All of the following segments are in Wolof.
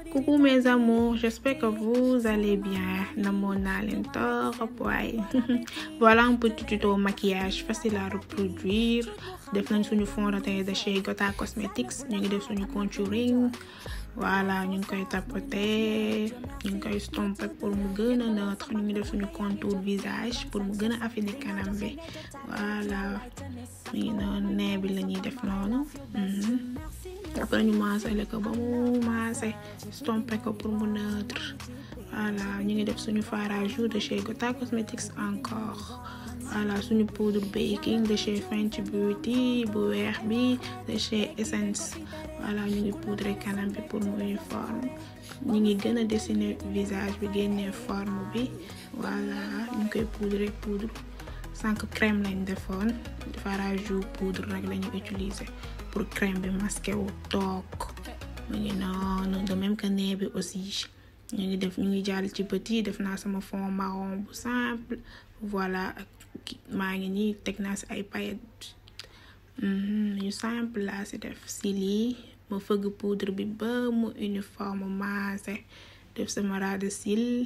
coucou mes amours j'espère que vous allez bien namoon naa leen torop waaye voilà un petit tuto maquillage facile à reproduire def nañ suñu fond de teint de chez Gota Cosmetics ñu ngi def suñu contouring voilà ñu ngi koy tapoter ñu ngi koy stomper pour mu gën a neutre ñu ngi def suñu contour visage pour mu gën a affiner kanam bi voilà mi ngi noonu nee bi la ñuy def noonu après ñu maasale ko ba mu maase stomper ko pour mu neutre voilà ñu ngi def suñu fard à joues de chez Gota Cosmetics encore voilà suñu poudre baking de chez Fenty Beauty bu weex bi de chez Essence voilà ñu ngi poudre kanam bi pour mu uniforme ñu ngi gën a dessiner visage bi génnee forme bi voilà ñu ngi koy poudre poudre sànq crème lañ defoon fard à joues poudre rek lañu utiliser pour crème bi masqué wu toog mu ngi noonu de même que nez bi aussi ñu ngi def ñu ngi jàll ci bët yi def naa sama fond marron bu simple voilà maa ngi nii teg naa si ay paillettes yu simple laa si def si lii ma fëgg poudre bi ba mu uniforme maase def sama ras de cils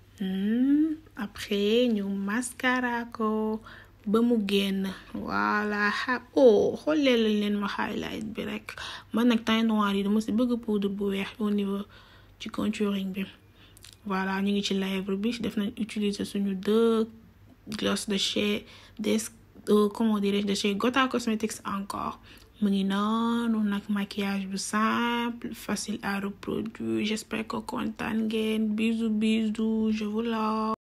après ñu mascara ko ba mu génn voilà xa oh xoolee lañ leen ma highlight bi rek man nag teint noir yi dama si bëgg poudre bu weex au niveau ci contouring bi voilà ñu ngi ci lèvre bi def nañ utiliser suñu deux gloss de chez des comment dirais-je de chez Gota Cosmetics encore mu ngi noonu nag maquillage bu simple facile à reproduire j'espère que kontaan ngeen bisous bisous je vous love